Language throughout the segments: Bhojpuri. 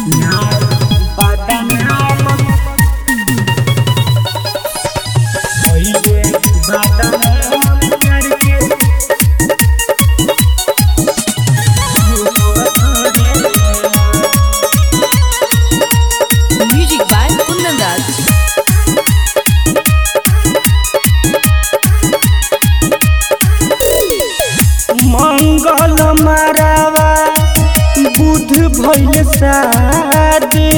Music by Kundan Raj. मंगल मारावा बुध भइल शादी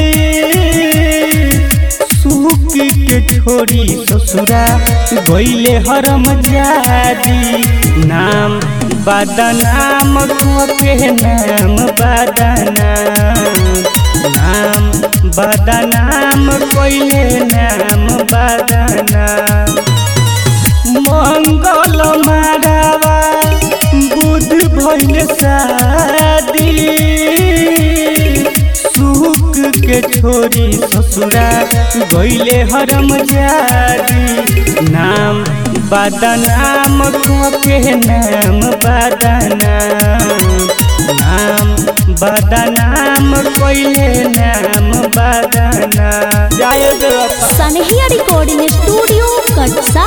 सुख के छोड़ी ससुरा गइले हरम जादी नाम बदनाम के नाम बदनाम नाम बदनाम कइले नाम बदनाम मंगल मारावा बुध भइल शादी सुख के छोरी ससुरा गइले हरम जादी नाम बदनाम के नाम बदनाम नाम बदनाम कइले नाम बदनाम जय देव सनहिया रिकॉर्डिंग स्टूडियो कटसा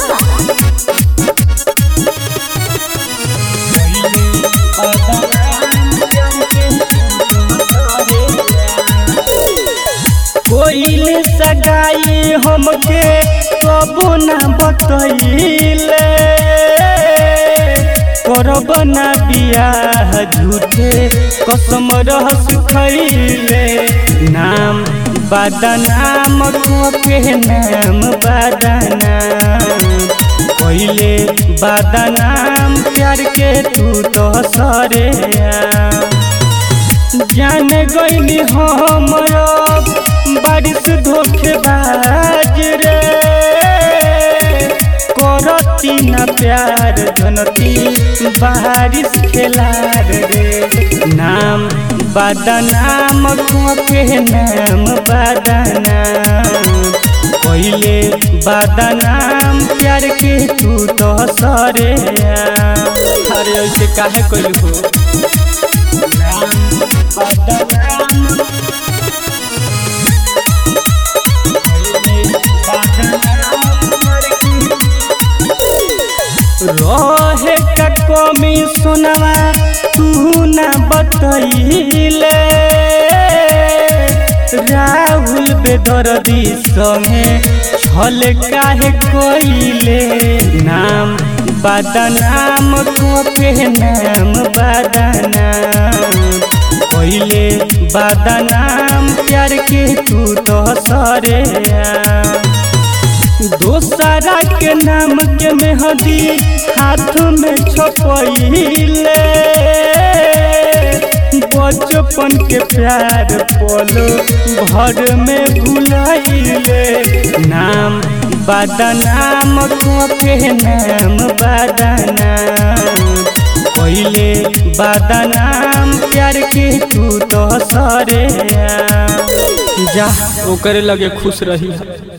कोइल सगाई हमके कबो ना बतैले करब ना बियाह झूठे कसम रहस खैले नाम बदनाम के नाम बदनाम कोइले बदनाम प्यार के तू तो सरे जान गईली हम अब बारिश धोखेबाज रे करती ना प्यार जनती बारिश खेलार रे नाम बदनाम के नाम बदनाम पहले बदनाम प्यार के तू तो सरे अरे ऐसे काहे कइल हो रहे का कमी सुनवा तू ना बतैले राहुल बेदर्दी संगे छल काहे कइले नाम बदनाम के नाम बदनाम कइले बदनाम प्यार के तू तो सरे दोसरा के नाम के मेहंदी हाथ में छपैले बचपन के प्यार पलो घर में भुलाइले नाम बदनाम के नाम बदनाम पहले बदनाम प्यार के तू तो सरे जा ओकरे लगे खुश रही